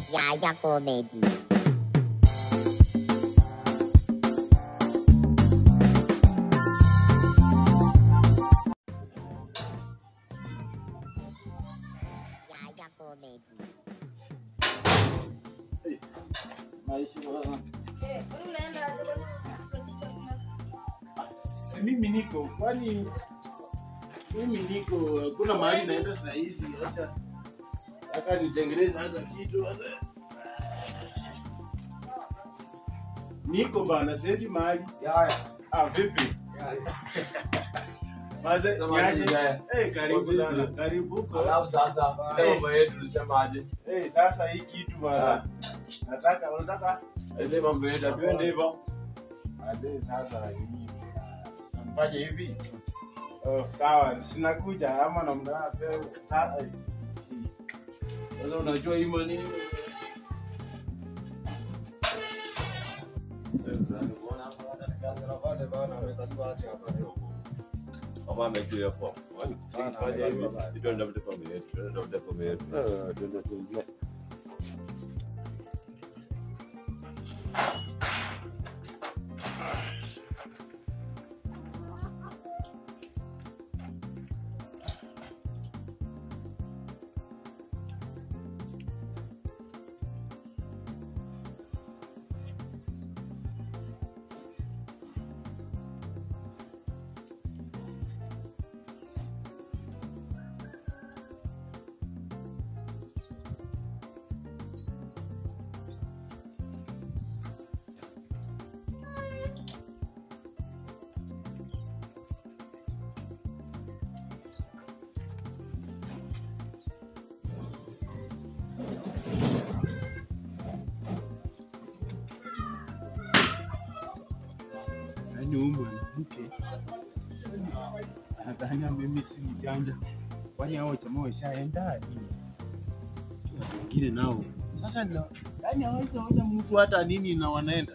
Yaya Comedy. Yaya Comedy. Si mimi niko kwani mimi niko hakuna mahali naenda saa hizi acha aka nitengeneze hata kitu hata niko bana sendi mahali ah vipi Maze, Samahani, niaje? Jaya. Eh, karibu Vipi? sana karibu ko Alafu sasa ile mambo yetu tulisemaje? eh sasa hii kitu bana nataka unataka Ile mambo yetu atuende hivyo. Wazee sasa hii samfanye hivi. Oh, sawa, sinakuja ama namna peo. Sasa sasa unajua hii manini Mama amejua hapo. Fanya hivi. Tuende tafute familia yetu. Tuende tafute familia yetu. yaani huyu mwanamke anadhania mimi si mjanja, kwani hao jamaa washaenda nini? Watu wengine nao sasa na yaani hawezi ona mtu hata nini na wanaenda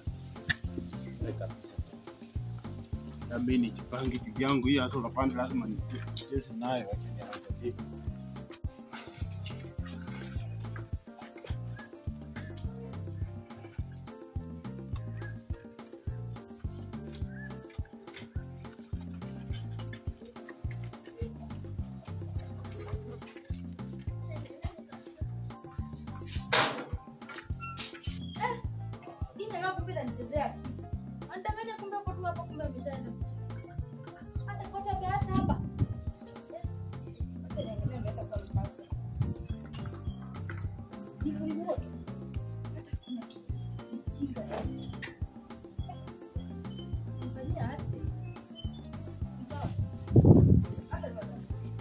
na mimi nijipange juu yangu hii hasa unapanda lazima nicheze nayo acha niangalie. Ina ngapi bila nichezea akili. Anadanganya kumbe hapo tu hapa kumbe ameshaenda. Atafuata beacha hapa. Acha niangalie mbele kwa msaada. Nifungue. Hata kuna kitu. Mjinga. Mfanyia aje. Sawa. Hata baba.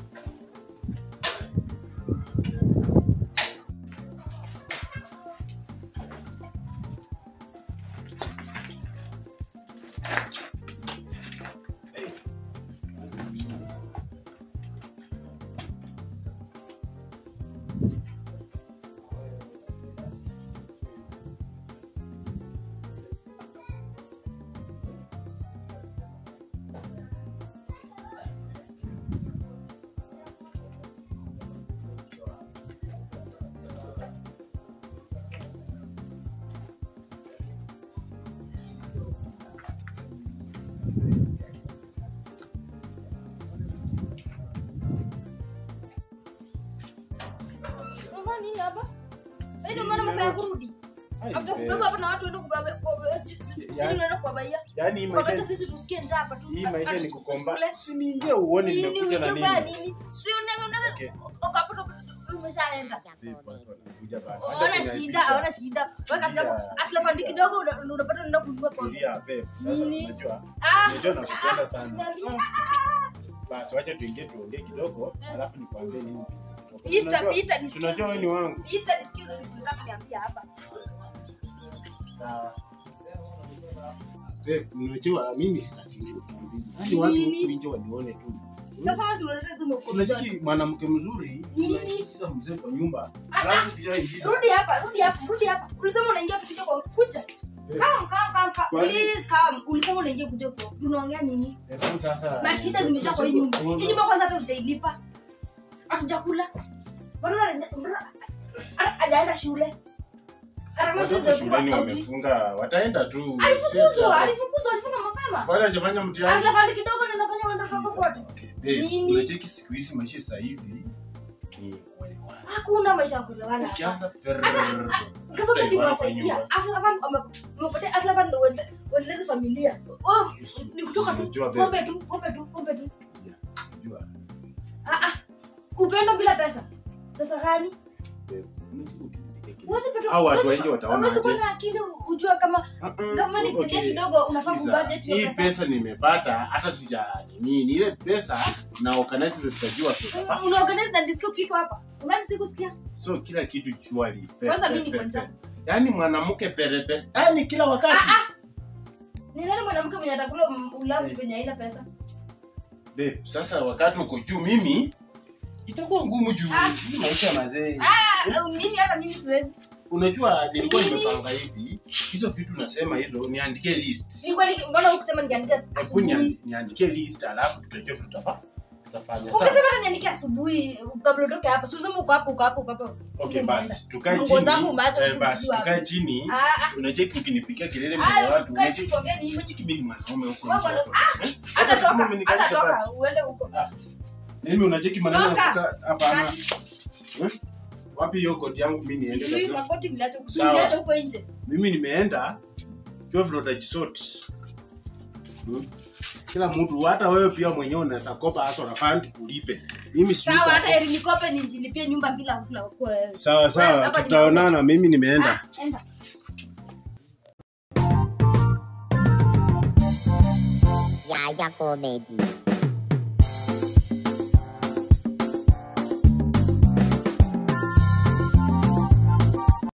Unafanya nini hapa? Sasa ndio maana masaa ya kurudi. Ai, After eh, kubeba hapa na watu waende kubeba kwa sisi Yaani- tunaenda kuwabaia. yaani hii Kwa hata maisha sisi tusikie njaa hapa tu. hii maisha ni Hatu- kukomba. tusikule. Usiniingie uone Nini nimekuja na ungefanya nini. nini? Si una Okay. una ukapata umeshaenda. Vipi watu wanakuja bana? Acha Ona kuniaibisha. shida, ona shida. Weka Tulia. kidogo aslafandi kidogo una- una- unapata unaenda kununua pombe. Tulia, babe. Sasa Nini? unajua Ah, Unajua sasa- nakupenda ah, sana. niambie. basi wacha tuingie tuongee kidogo alafu nikwambie nini Pita, Tunajua- pita, nisikie. tunajua wewe ni wangu Pita nisikie kitu tunataka kuniambia hapa. sawa Babe, unajua mimi sitaki kukuuliza. Hadi watu Nini? huku nje wanione tu Sasa wewe si unaleta hizo mauko unajiki mwanamke mzuri Nini? unaingiza mzee kwa nyumba Ah, alafu kishaingiza Rudi hapa, rudi hapa, rudi hapa. Ulisema unaingia kuja kwa kucha. Eh. Come, come, come, come. Kwani- Please come. Ulisema unaingia kuja kwa. Tunaongea nini? Hebu sasa Mashida zimejaa kwa hii nyumba. Hii nyumba kwanza hata hujailipa. Hatujakula. Bado ana- bado hajaenda shule. Watoto shuleni wamefunga, wataenda tu. alifukuzwa alifukuzwa alifunga mapema Kwani hajafanya mtihani? aslafandi kidogo ndio nafanya watoto wako kote Okay, babe, Nini? unacheki siku hizi maisha saa hizi ni kuelewana. hakuna maisha ya kuelewana Ukianza government imewasaidia aslafandi wamepotea aslafandi ndio uende- uendeleze familia Oh, ni kutoka tu Unajua, babe. pombe tu pombe tu pombe tu Ah, ah. upendo bila pesa pesa gani Huwezi pata- Hao watu huwezi- wengi wataona huwezi kuwa aje? na akili ujue kama Government ikusaidia kidogo, unafaa kubudget hiyo hii pesa. pesa nimepata hata sija nini ni ile pesa na organize vile tutajua tutafanya. unaorganize na disco kitu hapa ungani sikusikia so kila kitu chuali pe- Kwanza pe- mimi niko pe- njaa. pe. yaani mwanamke perepere yaani kila wakati ni nani mwanamke mwenye atakula m- ulazi penye haina pesa Babe, sasa wakati uko juu mimi itakuwa ngumu juu Ah. hii maisha mazee Ah, mimi hata mimi siwezi unajua nilikuwa Nini? nimepanga hivi hizo vitu nasema hizo niandike list ni kweli mbona hukusema niandike Hebu asubuhi nian- niandike list alafu tutajua vile tutafa tutafanya ukasema sawa hata niandike asubuhi kabla utoke hapa si useme uko hapo uko hapo uko hapo okay basi tukae Nguo chini zangu umeacha eh, basi kuziwa tukae chini Ah, ah. unacheki ukinipigia kelele mbele ya Ah, watu tukae unacheki chini tuongee nini? unacheki mimi ni mwanaume huko Wewe nje mwana- hapo. Eh? hata Hata kama toka umenikalisha hata bati. toka uende huko mimi unacheki maneno ya Toka. kukaa hapana Basi, Eh? wapi hiyo koti yangu mimi niende sijui kabisa? makoti mliacha Sawa. mliacha huko nje mimi nimeenda jua vile utajisort hmm? kila mtu hata wewe pia mwenyewe unaweza kopa hata na fund ulipe mimi si sawa yuko hata hapo. eri nikope nijilipie nyumba bila kula kwa wewe sawa Wewe, sawa hapa ni- tutaonana mimi nimeenda Ah, enda Yaya Comedy.